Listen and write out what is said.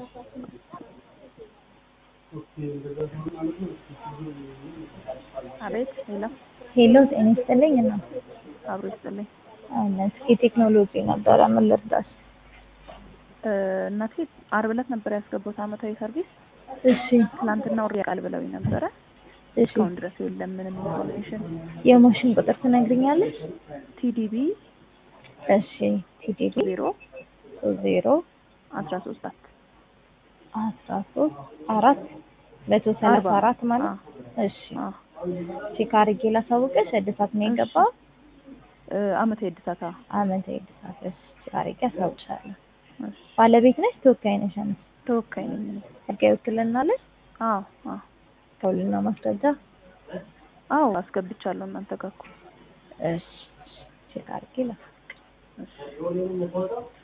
አቤት ሄሎ ሄሎ ጤና ይስጥልኝ እና አብሮ ይስጥልኝ። አለ እስኪ ቴክኖሎጂ ነበረ ምን ልርዳሽ? እ እናቴ አርብ ዕለት ነበር ያስገቡት አመታዊ ሰርቪስ። እሺ ትናንትና ወር ያውቃል ብለውኝ ነበረ። እሺ እስካሁን ድረስ የለም ምንም ኢንፎርሜሽን። የማሽን ቁጥር ትነግሪኛለሽ? ቲዲቢ እሺ ቲዲቢ ዜሮ ዜሮ አስራ ሶስት አት አስራ ሶስት አራት መቶ ሰላሳ አርባ አራት ማለት እሺ አዎ ቼክ አድርጌ ላሳውቅሽ። እድሳት ነው የገባው እ አመታዊ እድሳት አዎ። አመታዊ እድሳት እሺ ቼክ አድርጌ አሳውቅሻለሁ። እሺ ባለቤት ነሽ ተወካይ ነሽ? አንቺ ተወካይ ነኝ እኔ። ህጋዊ ውክልና አለሽ? አዎ አዎ ከውልና ማስረጃ አዎ አስገብቻለሁ እናንተ ጋር እኮ። እሺ ቼክ አድርጌ ላሳውቅሽ። እሺ